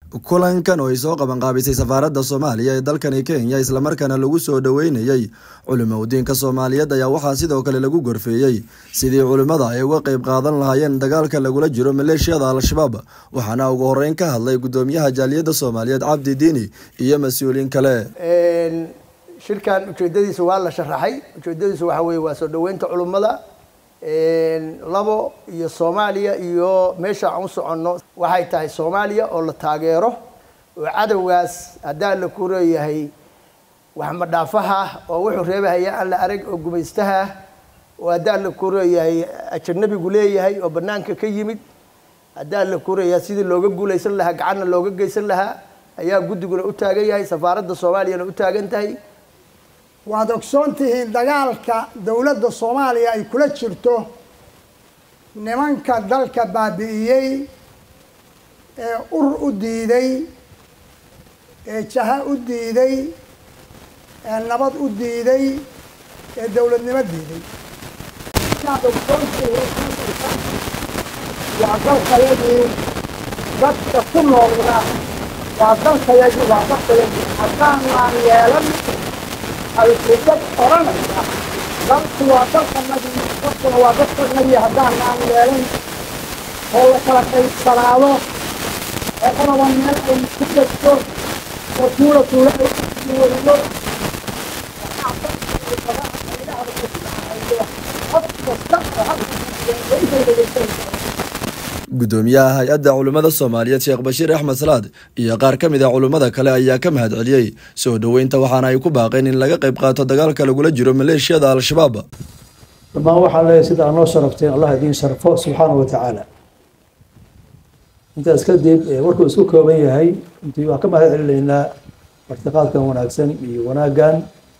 kulankan oo ay soo qabanqaabisay safaaradda soomaaliya ee dalkani kenya islamarkaana lagu soo dhoweynayey culimaudiinka soomaaliyeed ayaa waxaa sidoo kale lagu gorfeeyey sidii culimmada ay uga qeyb qaadan lahaayeen dagaalka lagula jiro maleeshiyada al-shabaab waxaana ugu horeyn ka hadlay gudoomiyaha jaaliyadda soomaaliyeed cabdi diini iyo mas-uuliin kale shirkan ujeedadiisa waa la sharaxay ujeedadiisa waxaa weye waa soo dhoweynta culimmada labo iyo soomaaliya iyo meesha aan u soconno waxay tahay soomaaliya oo la taageero oo cadowgaas haddaa la ku leeyahay waxmadhaafaha oo wuxuu reebahaya aan la arag oo gumaystaha oo haddaa la ku leeyahay ajanabigu leeyahay oo banaanka ka yimid haddaa la ku leeyahay sidii looga guulaysan lahaa gacanna looga geysan lahaa ayaa guddiguna u taagan yahay safaaradda soomaaliyana u taagan tahay waad ogsoon tihiin dagaalka dowladda soomaaliya ay kula jirto nimanka dalka baabi'iyey ee ur u diiday ee jaha u diiday ee nabad u diiday ee dowladnimo diiday waad ogsoon tihiin waa dalkayagii dadka ku noolna waa dalkayagii waa dalkayagii haddaanaan yeelan alfudad oranaysa dalku waa dalkanagii dadkuna waa dadkanagii haddaan aan yeelan oo la kala qaybsanaado oo qodaba meel ay ku degto oo tuula tuula ay wariyo qof kasta oo hadda gudoomiyaha hay-adda culimmada soomaaliyeed sheekh bashiir axmed salaad iyo qaar ka mid a culimmada kale ayaa ka mahad celiyey soo dhoweynta waxaana ay ku baaqeen in laga qayb qaato dagaalka lagula jiro maleeshiyada al-shabaab dhammaan waxaan leeyahay sida aad noo sharafteen allah idiin sharfo subxaana wa tacaala intaas kadib warkuu isku kooban yahay intii waan ka mahad celinaynaa martiqaadkan wanaagsan iyo wanaaggan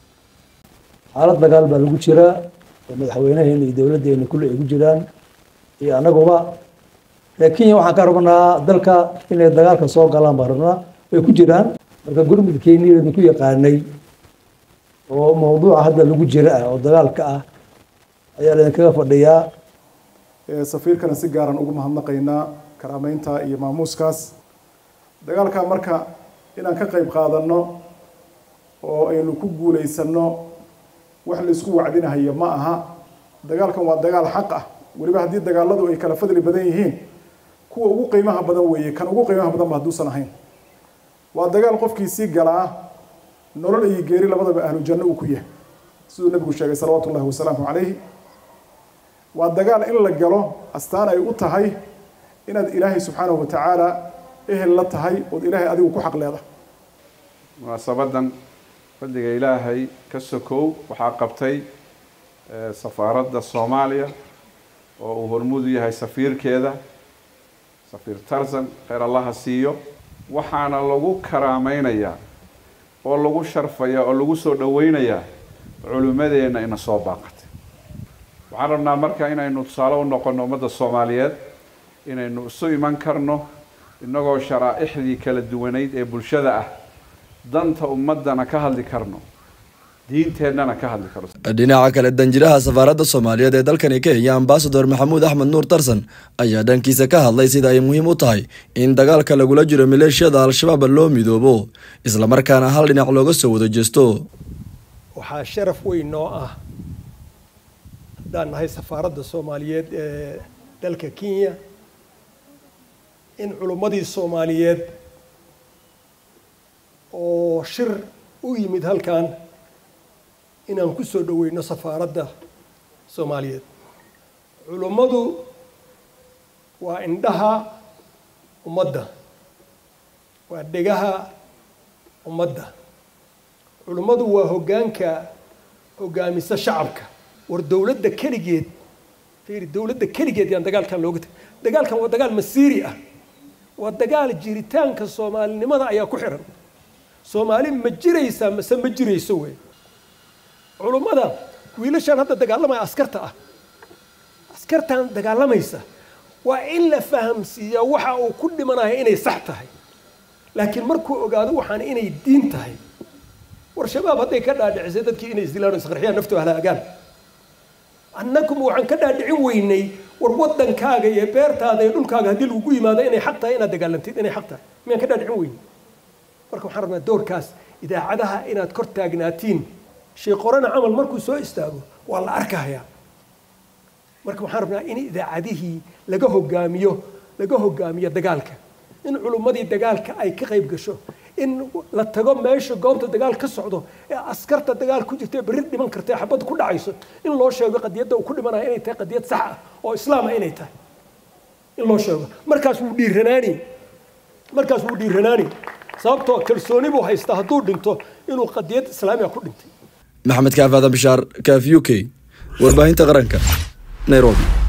xaalad dagaal baa lagu jiraa oo madaxweynaheena iyo dowladdeena kulle ay ku jiraan iyo annaguba reer kenya waxaan ka rabnaa dalka inay dagaalka soo galaan baan rabnaa way ku jiraan marka gurmudkeennii idinku yaqaanay oo mawduuca hadda lagu jira ah oo dagaalka ah ayaa laydinkaga fadhiyaa safiirkana si gaaran ugu mahadnaqaynaa karaameynta iyo maamuuskaas dagaalka marka inaan ka qayb qaadanno oo aynu ku guulaysanno wax la isku wacdinahayo ma aha dagaalkan waa dagaal xaq ah weliba haddii dagaaladu ay kala fadli badan yihiin kuwa ugu qiimaha badan weeye kan ugu qiimaha badan ba hadduusan ahayn waa dagaal qofkii sii galaa nolol iyo geeri labadaba ahlu janno uu ku yahay siduu nabigu sheegay salawaatu ullahi wasalaamu calayhi waa dagaal in la galo astaan ay u tahay inaad ilaahay subxaanahu watacaala ehel la tahay ood ilaahay adigu ku xaq leedahay munaasabadan fadliga ilaahay ka sokow waxaa qabtay safaaradda soomaaliya oo uu hormudu yahay safiirkeeda safiir tarzan kheyr allaha siiyo waxaana lagu karaameynayaa oo lagu sharfayaa oo lagu soo dhoweynayaa culimmadeenna ina soo baaqatay waxaan rabnaa marka inaynu tusaale u noqonno ummadda soomaaliyeed inaynu isu iman karno innagoo sharaaixdii kala duwanayd ee bulshada ah danta ummaddana ka hadli karno diinteennana ka hadli karo dhinaca kale danjiraha safaaradda soomaaliyeed ee dalkani kenya ambasador maxamuud axmed nuur tarsan ayaa dhankiisa ka hadlay sida ay muhiim u tahay in dagaalka lagula jiro maleeshiyada al-shabaab loo midoobo islamarkaana hal dhinac looga soo wada jeesto waxaa sharaf weyn noo ah haddaan nahay safaaradda soomaaliyeed ee dalka kenya in culummadii soomaaliyeed oo shir u yimid halkan inaan ku soo dhoweyno safaaradda soomaaliyeed culummadu waa indhaha ummadda waa dhegaha ummadda culummadu waa hoggaanka hoggaamisa shacabka war dowladda keligeed fiiri dowladda keligeed yaan dagaalkan looga tag dagaalkan waa dagaal masiiri ah waa dagaal jiritaanka soomaalinimada ayaa ku xiran soomaali ma jiraysaa mase ma jirayso wey culummada wiilashaan hadda dagaalamaya askarta ah askartan dagaalamaysa waa in la fahamsiiyaa waxa uu ku dhimanaya inay sax tahay laakiin markuu ogaado waxaan inay diin tahay war shabaab hadday ka dhaadhicisay dadkii inay isdilaan o isqarxiyaan naftu halaagaan annaguma waxaan ka dhaadhicin weynay war waddankaaga iyo beertaada iyo dhulkaaga haddii lagugu yimaado inay xaq tahay inaad dagaalantid inay xaq tahay miyaan ka dhaadhicin weyn marka waxaan rabnaa doorkaas idaacadaha inaad kor taagnaatiin sheeqorana camal markuu soo istaago waa la arkahayaa marka waxaan rabnaa in idaacadihii laga hogaamiyo laga hogaamiyo dagaalka in culummadii dagaalka ay ka qayb gasho in la tago meesha goobta dagaal ka socdo ee askarta dagaal ku jirta ee berri dhiman karta ee xabad ku dhacayso in loo sheego qadiyadda uu ku dhimanayo inay tahay qadiyad sax ah oo islaama inay tahay in loo sheego markaas wuu dhiiranaani markaas wuu dhiiranaani sababtoo kalsooni buu haystaa hadduu dhinto inuu qadiyad islaamiga ku dhintay maxamed kaaf aadan bishaar kaaf u k warbaahinta qaranka nairobi